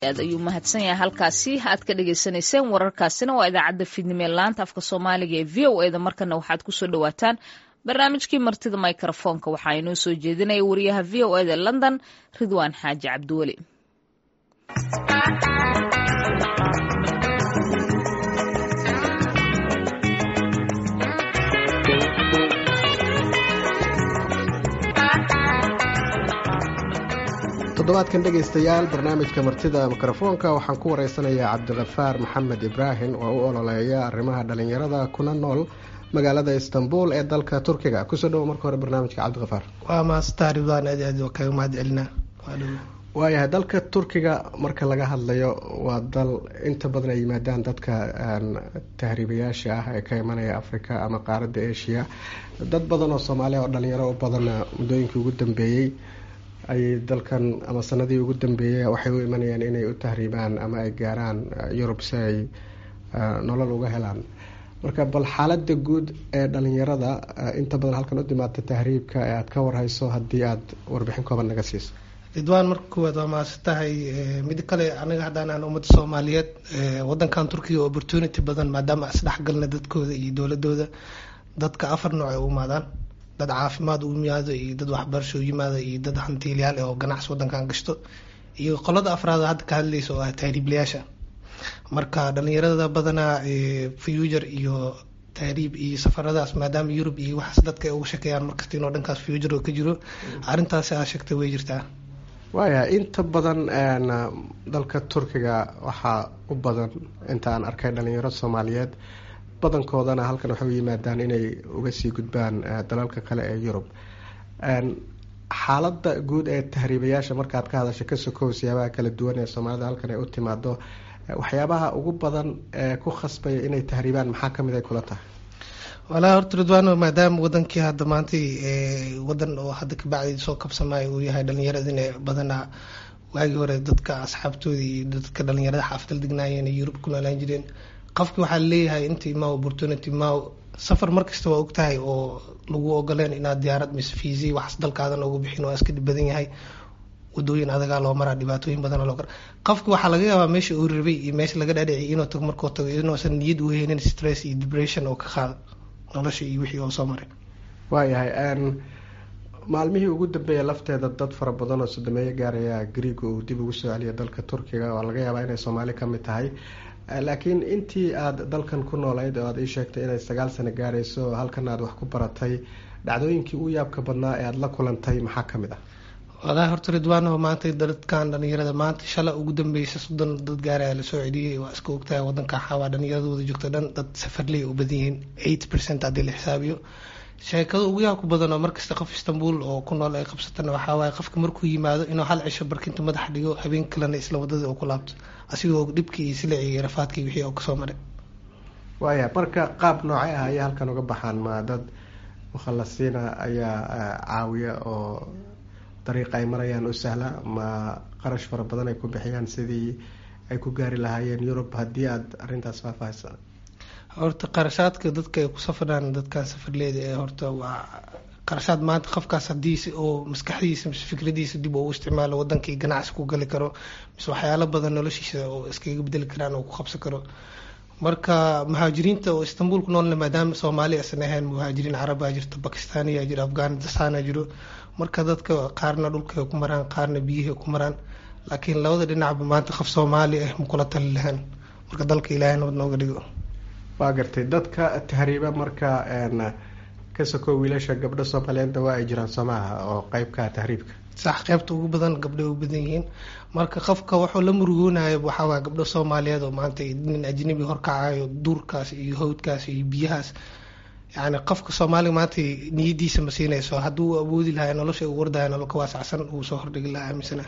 aad ayuu mahadsan yahay halkaasi aad ka dhagaysanayseen wararkaasina waa idaacadda fiidnimo ee laanta afka soomaaliga ee v o eda markana waxaad kusoo dhawaataan barnaamijkii martida microfoonka waxaa inoo soo jeedinaya wariyaha v o eda london ridwaan xaaji cabdiweli toddobaadkan dhegaystayaal barnaamijka martida mikrofoonka waxaan ku wareysanayaa cabdikafaar maxamed ibraahim oo u ololeeya arrimaha dhalinyarada kuna nool magaalada istanbul ee dalka turkiga kusoo dhawo marka hore barnaamijka cabdikafaar waa maastaa ridwaan aad aad kaga mahad celinaa waayahay dalka turkiga marka laga hadlayo waa dal inta badan ay yimaadaan dadka tahriibayaasha ah ee ka imanaya africa ama qaaradda asia dad badan oo soomaaliya oo dhalinyaro u badanna muddooyinkii ugu dambeeyey ayay dalkan ama sanadii ugu dambeeyey waxay u imanayaan inay u tahriibaan ama ay gaaraan yurub si ay nolol uga helaan marka bal xaalada guud ee dhalinyarada inta badan halkan u timaata tahriibka ee aada ka warhayso haddii aada warbixin kooban naga siiso ridwaan marka koowaad waa mahadsan tahay mid kale anaga haddaan aan ummadda soomaaliyeed wadankan turkiga opportunity badan maadaama isdhexgalna dadkooda iyo dowladooda dadka afar nooc ay u imaadaan dad caafimaad u yimaado iyo dad waxbarasho u yimaado iyo dad hantiilyaal oo ganacsi wadankan gashto iyo qolada afraad hadda ka hadlaysa oo ah tahriiblayaasha marka dhalinyarada badanaa future iyo tahriib iyo safaradaas maadaama yurub iyo waxaas dadka ay uga shekeeyaan markasta inoo dhankaas future oo ka jiro arrintaasi aa sheegtay way jirtaa waaya inta badan dalka turkiga waxaa u badan inta aan arkay dhalinyaro soomaaliyeed badankoodana halkan waxay u yimaadaan inay uga sii gudbaan dalalka kale ee yurub xaaladda guud ee tahriibayaasha markaad ka hadasho ka sokow siyaabaha kala duwan ee soomaalida halkan ay u timaado waxyaabaha ugu badan ee ku khasbaya inay tahriibaan maxaa kamid ay kula tahay walaa horta ridwaano maadaama wadankii hadda maantay wadan oo hadda kabacdi soo kabsamaayo uu yahay dhalinyaradina badanaa waagii hore dadka asxaabtoodii iyo dadka dhalinyarada xaafadal degnaayeen ee yurub ku noolaan jireen qofki waxaa leeyahay intii maw opportunity maw safar markasta waa ogtahay oo lagu ogoleen inaad diyaarad mise fiisi waxas dalkaadan ugu bixin waa iska dhib badan yahay wadooyin adagaa loo maraa dhibaatooyin badan loo qofki waxaa laga yaabaa meesha uu rabay iyo meesha laga dhaadhiciy inuu tago markuu tago inuusan niyad u heynin stress iyo depression oo ka qaada nolosha iyo wixii oo soo maray waayahay maalmihii ugu dambeeya lafteeda dad fara badan oo sodomeeyo gaaraya griega uu dib ugu soo celiya dalka turkiga oo laga yaabaa inay soomaali kamid tahay laakiin intii aada dalkan ku noolayd oo aada ii sheegtay inay sagaal sano gaarayso halkan aada wax ku baratay dhacdooyinkii u yaabka badnaa ee aada la kulantay maxaa kamid ah walaa horta ridwaano maanta dadkan dhalinyarada maanta shala ugu dambeysa soddon dad gaaraya lasoo celiyey waa iska ogtahay wadanka xawaa dhalinyaradooda joogta dhan dad safarley u badan yihiin eight percent haddii la xisaabiyo sheekada ugu yaabka badan oo markasta qof istanbul oo ku nool ay qabsatana waxaa waaye qofka markuu yimaado inuu hal cisho barkinta madaxa dhigo habeen kalena isla wadadii uu ku laabto asigoo dhibkii iyo silacii iyo rafaadkii wixii oo kasoo maray waaya marka qaab noocee ah ayay halkan uga baxaan ma dad mukhalasiina ayaa caawiya oo dariiqa ay marayaan u sahla ma qarash fara badan ay ku bixiyaan sidii ay ku gaari lahaayeen yurub haddii aada arrintaas faahfaahisa horta qarashaadka dadka ay ku safraan dadkan safarleeda ee horta waa qarashaad maanta qofkaas hadiisi oo maskaxdiisa mise fikradiisa dib uu isticmaalo wadankii ganacsi ku gali karo mise waxyaalo badan noloshiisa oo iskaga bedeli karaan oo ku qabsan karo marka muhaajiriinta oo istanbul ku noolna maadaama soomaali aysan ahayn muhaajiriin carabaa jirto bakistaaniya jiro afghanistan jiro marka dadka qaarna dhulkay ku maraan qaarna biyihay ku maraan laakiin labada dhinacba maanta qof soomaali ah makula tali lahaan marka dalka ilaahay nabad nooga dhigo waa gartay dadka tahriiba marka ka soko wiilasha gabdho soomaaliyeedna waa ay jiraan soomaaha oo qeybka tahriibka sax qeybta ugu badan gabdhay u badan yihiin marka qofka wuxuu la murugoonayo waxaawaa gabdho soomaaliyeed oo maanta nin ajnabi horkacayo duurkaas iyo hawdkaas iyo biyahaas yani qofka soomaaliga maanta niyadiisa ma siinayso hadduu awoodi lahay nolosha u wardaya nolol ka waasacsan uu soo hordhigi lahaa aaminsana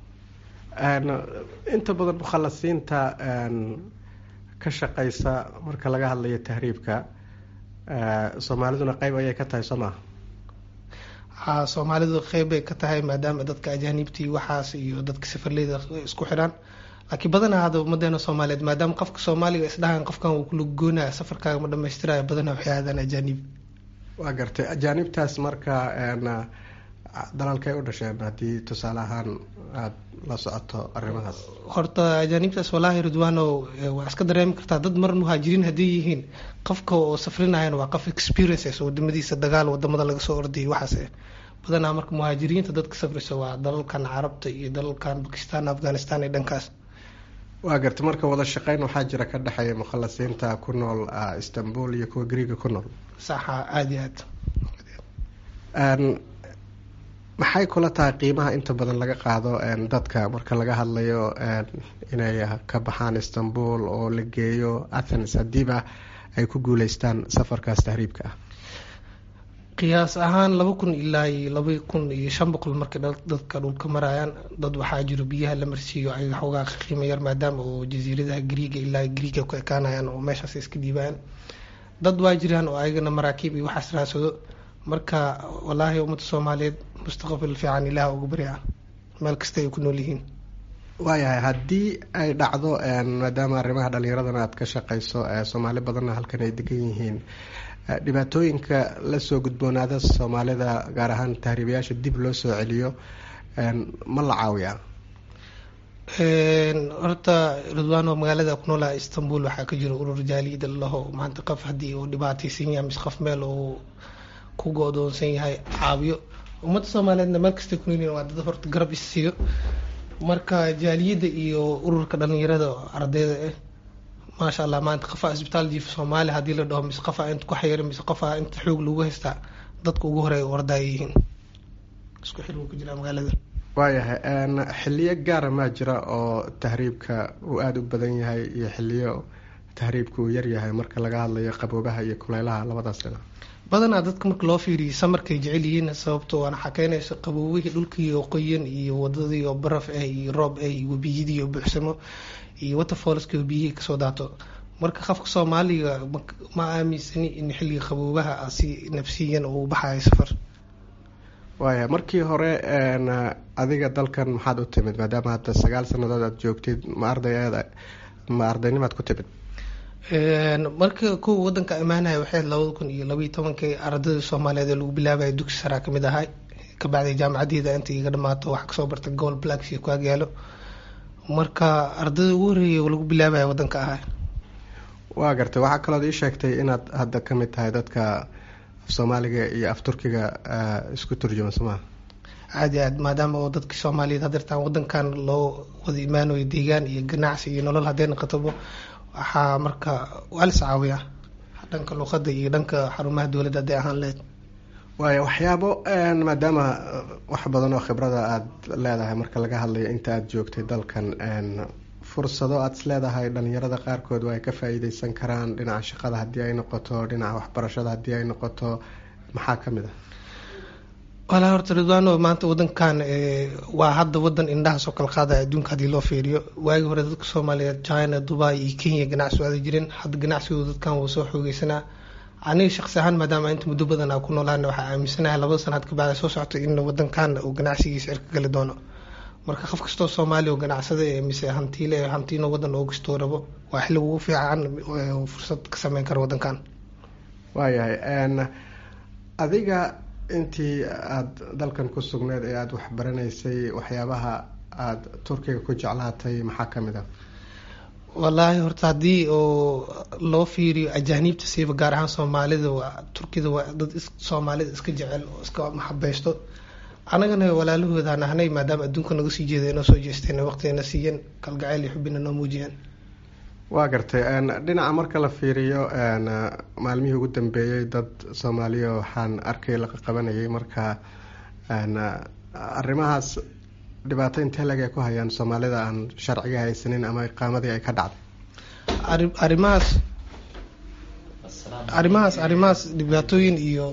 inta badan mukhalasiinta ka shaqeysa marka laga hadlayo tahriibka soomaaliduna qeyb ayay ka tahay soo maha ha soomaalidu qeyb bay ka tahay maadaama dadka ajaaniibtii waxaas iyo dadka safarleyda isku xidhaan laakiin badanaa hadda ummadeena soomaaliyeed maadaama qofka soomaaliga isdhahan qofkan uu kula goonaya safarkaaga ma dhamaystiraya badanaa waxay aadaan ajaaniib waa gartay ajaanibtaas marka dalalkay u dhasheen haddii tusaale ahaan aada la socoto arrimahaas horta ajaanibtaas walaahi ridwaano waa iska dareemi kartaa dad mar muhaajiriin haddii yihiin qofka oo safrinayana waa qof experiences wadamadiisa dagaal wadamada laga soo ordayay waxaas badanaa marka muhaajiriinta dadka safrisa waa dalalkan carabta iyo dalalkan bakistan afghanistan iyo dhankaas waa garta marka wada shaqeyn waxaa jira ka dhexeeya mukhalasiinta ku nool istanbul iyo kuwa greega ku nool saxa aada iyo aad maxay kula tahay qiimaha inta badan laga qaado dadka marka laga hadlayo inay ka baxaan istanbul oo la geeyo athens haddiiba ay ku guuleystaan safarkaas tahriibka ah qiyaas ahaan laba kun ilaa iyo laba kun iyo shan boqol markay dadka dhulka marayaan dad waxaa jiro biyaha la marsiiyo ay xoogaa qiimo yar maadaama oo jasiiradaha griiga ilaa griiga ku ekaanayaan oo meeshaas iska dhiibaan dad waa jiraan oo ayagana maraakiib iyo waxaas raadsado marka walaahi ummadda soomaaliyeed mustaqbal fiican ilaah uga barya meel kasta ay ku nool yihiin waayahay haddii ay dhacdo maadaama arrimaha dhalinyaradana aada ka shaqeyso soomaali badanna halkan ay degan yihiin dhibaatooyinka lasoo gudboonaada soomaalida gaar ahaan tahriibayaasha dib loo soo celiyo ma la caawiyaa horta ridwaano magaalada ku noolaha istanbul waxaa ka jira urur jaaliyada laho maanta qof haddii uu dhibaateysan yahay mise qof meel uu ku go-doonsan yahay caawiyo ummadda soomaaliyeedna meel kastay ku noolyihin waa dad horta garab issiiyo marka jaaliyadda iyo ururka dhalinyarada ardayda ah maasha allah maanta qofaa isbitaal jiifa soomaaliya haddii la dhaho mise qofaa inta ku xayira mise qofaa inta xoog lagu haystaa dadka ugu horeeya wardaaya yihiin isku xir wuu ku jiraa magaalada waayahay xiliyo gaara maa jira oo tahriibka uu aada u badan yahay iyo xiliyo tahriibka uu yaryahay marka laga hadlayo qaboobaha iyo kuleylaha labadaas dhinac badanaa dadka marka loo fiiriyo samarkay jecel yihiin sababto waana xakeynaysa qaboobihii dhulkii oo qoyan iyo wadadii oo baraf ah iyo roob ah iyo webiyadii oo buuxsamo iyo waterfallski oo biyihii kasoo daato marka qofka soomaaliga ma aaminsani in xilliga qaboobaha si nafsiyan uu baxayo safar waaya markii hore adiga dalkan maxaad u timid maadaama hadda sagaal sanadood aada joogtid ma arday ma ardaynimaad ku timid marka kuwa wadanka imaanaya waxay labada kun iyo labaiyo tobankii ardayda soomaaliyeed ee lagu bilaabaya dugsi saraa kamid ahay kabacdi jaamacadeeda inta iga dhamaato wax kasoo barta gobol blacks ku agyaalo marka ardayda ugu horeeya lagu bilaabaya wadanka ahay waa gartay waxaa kalood ii sheegtay inaad hadda kamid tahay dadka af soomaaliga iyo af turkiga isku turjuma somaa aada iyo aad maadaama oo dadka soomaaliyeed hadeertaan wadankan loo wada imaanayo deegaan iyo ganacsi iyo nolol haddee naqatobo waxaa marka waa lis caawiya dhanka luqada iyo dhanka xarumaha dowladda hadday ahaan lehed waaya waxyaabo maadaama wax badan oo khibrada aada leedahay marka laga hadlayo inta aada joogtay dalkan fursado aada is leedahay dhalinyarada qaarkood waa ay ka faa-iideysan karaan dhinaca shaqada haddii ay noqoto dhinaca waxbarashada haddii ay noqoto maxaa kamid ah walaa horta ridwaano maanta wadankan waa hadda wadan indhahaas oo kala qaadaya adduunka haddii loo fiiriyo waagii hore dadka soomaaliyeed china dubai iyo kenya ganacsi aada jireen hadda ganacsigooda dadkan wuu soo xoogeysanaa aniga shaqsi ahaan maadaama inta muddo badan aa ku noolaana waxaa aaminsanahay labada sanaad kabacda soo socota in wadankan uu ganacsigiisa cirka gali doono marka qof kastoo soomaaliya oo ganacsada ee mise hantiile hantiino wadan oo kastoo rabo waa xilli ugu fiican fursad ka sameyn kara wadankan waayahay adiga intii aada dalkan ku sugneyd ee aada waxbaranaysay waxyaabaha aada turkiga ku jeclaatay maxaa kamid ah wallaahi horta haddii oo loo fiiriyo ajaaniibta siiba gaar ahaan soomaalida waa turkida waa dad soomaalida iska jecel oo iska maxabeysto anagana walaalahooda nahnay maadaama adduunka naga sii jeeda inoo soo jeesteen waqtigana siiyeen kalgacayl iyo xubina noo muujiyeen waa gartay dhinaca marka la fiiriyo maalmihii ugu dambeeyey dad soomaaliya waxaan arkay la qabanayay marka arrimahaas dhibaato intee lag ay ku hayaan soomaalida aan sharciga haysanin ama iqaamadii ay ka dhacday arrimahaas arrimahaas arrimahaas dhibaatooyin iyo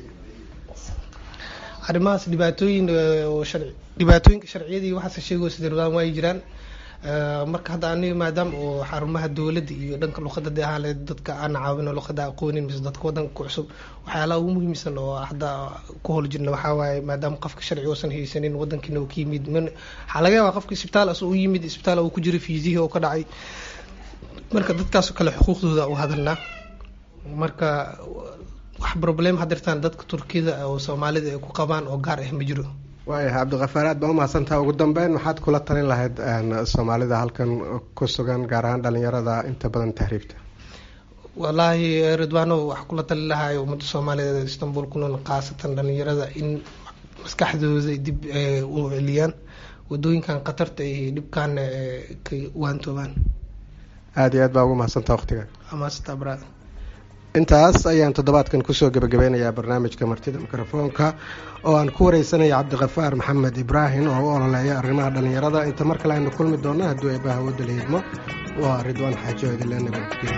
arrimahaas dhibaatooyin oo sharci dhibaatooyinka sharciyadii waxaase sheegoo sida ridwaan waa jiraan marka hadda aniga maadaama oo xarumaha dowladda iyo dhanka luqada de ahaan le dadka aan caawino luqada aqoonin mise dadka wadanka ku cusub waxyaalaha ugu muhiimsan oo hadda ku hol jirna waxaa waaye maadaama qofka sharci uusan haysanin wadankiina uu ka yimid waxaa laga yaabaa qofka isbitaal as u yimid isbitaal uu ku jiro fiisihii oo ka dhacay marka dadkaasoo kale xuquuqdooda u hadalnaa marka wax problem hadirtaan dadka turkida oo soomaalida ay ku qabaan oo gaar ah ma jiro waayahay cabdikafaar aad baa umahadsantaha ugu dambeyn maxaad kula talin lahayd soomaalida halkan ku sugan gaar ahaan dhalinyarada inta badan tahriibta wallaahi ridwaano waxaa kula tali lahay ummadda soomaaliyeed istanbul ku nool khaasatan dhalinyarada in maskaxdooda dib u celiyaan wadooyinkan khatarta iyo dhibkaana ka waantoobaan aada iyo aad baa ugu mahadsantaha waqtiga amaasata bra intaas ayaan toddobaadkan kusoo gebagabeynayaa barnaamijka martida mikrofoonka oo aan ku wareysanaya cabdikafaar maxamed ibraahim oo u ololeeya arrimaha dhalinyarada inta mar kale aynu kulmi doonno hadduu eebbaha wadda la hidmo waa ridwaan xaajo idinle nabadgelya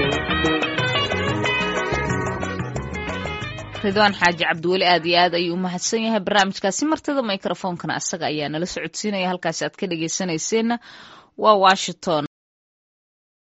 ridwaan xaaji cabdiweli aad iyo aad ayuu u mahadsan yahay barnaamijkaasi martida microfoonkana asaga ayaa nala socodsiinaya halkaasi aad ka dhegeysanayseena waa washington